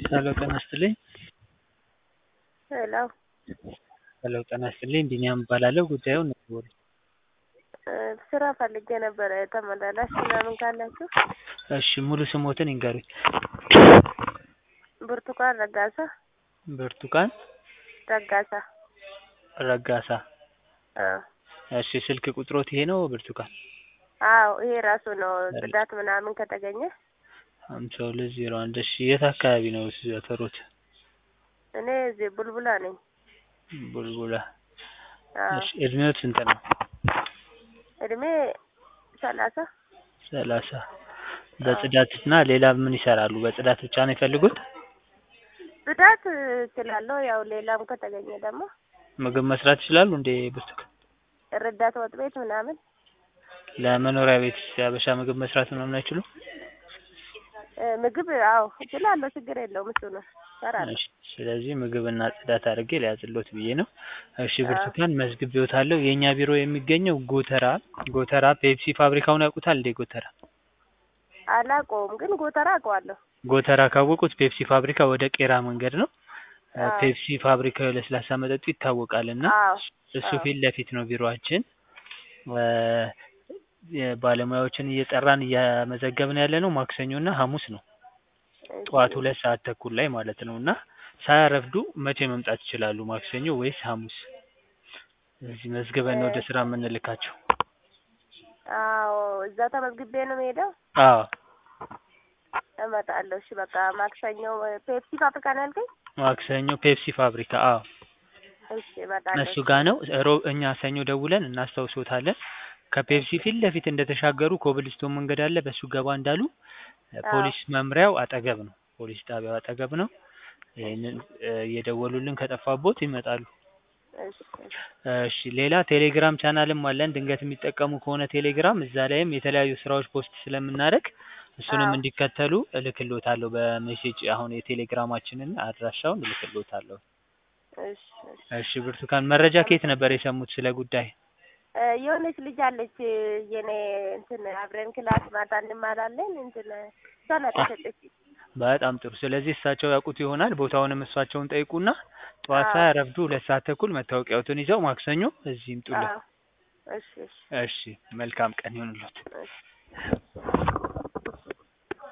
ሄሎ ጤና ይስጥልኝ። ሄሎ ሄሎ ጤና ይስጥልኝ። ቢኒያም እባላለሁ። ጉዳዩን ንገሩኝ። እ ስራ ፈልጌ ነበረ ተመላላሽ ምናምን ካላችሁ? እሺ ሙሉ ስሞትን ይንገሩኝ? ብርቱካን ረጋሳ ብርቱካን ረጋሳ። ረጋሳ። አዎ እሺ ስልክ ቁጥሮት ይሄ ነው ብርቱካን? አዎ ይሄ ራሱ ነው። ጽዳት ምናምን ከተገኘ ሃምሳ ሁለት ዜሮ አንድ እሺ የት አካባቢ ነው ሰፈሮት? እኔ እዚህ ቡልቡላ ነኝ። ቡልቡላ። አዎ እሺ እድሜዎት ስንት ነው? እድሜ ሰላሳ ሰላሳ በጽዳት እና ሌላ ምን ይሰራሉ? በጽዳት ብቻ ነው የሚፈልጉት? ጽዳት እችላለሁ። ያው ሌላም ከተገኘ ደግሞ ምግብ መስራት ይችላሉ እንዴ ብርቱካን? ረዳት ወጥ ቤት ምናምን ለመኖሪያ ቤት የሀበሻ ምግብ መስራት ምናምን አይችሉም? እ ምግብ አዎ እችላለሁ። ችግር የለውም እሱ ነው እሰራለሁ። እሺ ስለዚህ ምግብና ጽዳት አድርጌ ሊያዝሎት ብዬ ነው። እሺ ብርቱካን መዝግቤዎታለሁ። የእኛ ቢሮ የሚገኘው ጎተራ ጎተራ ፔፕሲ ፋብሪካውን ያውቁታል እንዴ ጎተራ? አላውቀውም ግን ጎተራ አውቀዋለሁ። ጎተራ ካወቁት ፔፕሲ ፋብሪካ ወደ ቄራ መንገድ ነው። እ አዎ ፔፕሲ ፋብሪካው የለስላሳ መጠጡ ይታወቃል እና አዎ እሱ አዎ ፊት ለፊት ነው ቢሮአችን። እ የባለሙያዎችን እየጠራን እያመዘገብን ያለ ነው ማክሰኞ እና ሐሙስ ነው። እሺ ጠዋት ሁለት ሰዓት ተኩል ላይ ማለት ነው እና ሳያረፍዱ መቼ መምጣት ይችላሉ? ማክሰኞ ወይስ ሐሙስ? እዚህ መዝግበን ነው ወደ ስራ የምንልካቸው። አዎ እዛ ተመዝግቤ ነው የምሄደው። አዎ እመጣለሁ። እሺ በቃ ማክሰኞ ፔፕሲ ፋብሪካ ነው ያልከኝ? ማክሰኞ ፔፕሲ ፋብሪካ አዎ እሺ እመጣለሁ። እሱ ጋር ነው። ሮብ እኛ ሰኞ ደውለን እናስታውሶታለን። ከፔፕሲ ፊት ለፊት እንደተሻገሩ ኮብልስቶን መንገድ አለ። በሱ ገባ እንዳሉ አዎ ፖሊስ መምሪያው አጠገብ ነው። ፖሊስ ጣቢያው አጠገብ ነው። ይሄንን እ እየደወሉልን ከጠፋቦት ይመጣሉ። እሺ እሺ እሺ ሌላ ቴሌግራም ቻናልም አለን። ድንገት የሚጠቀሙ ከሆነ ቴሌግራም እዛ ላይም የተለያዩ ስራዎች ፖስት ስለምናደርግ እሱንም አዎ እንዲከተሉ እልክሎታለሁ በሜሴጅ አሁን የቴሌግራማችንን አድራሻውን እልክሎታለሁ። እሺ እሺ እሺ ብርቱካን መረጃ ከየት ነበር የሰሙት ስለ ጉዳይ? እ የሆነች ልጅ አለች የኔ እንትን አብረን ክላስ ማታ እንማራለን እንትን እሷ ናት አ የሰጠችኝ። በጣም ጥሩ። ስለዚህ እሳቸው ያውቁት ይሆናል። ቦታውንም እሳቸውን ጠይቁና ጠዋት አዎ ሳያረፍዱ ሁለት ሰዓት ተኩል መታወቂያዎትን ይዘው ማክሰኞ እዚህ ይምጡልን። አዎ እሺ እሺ እሺ መልካም ቀን ይሁንልዎት። እሺ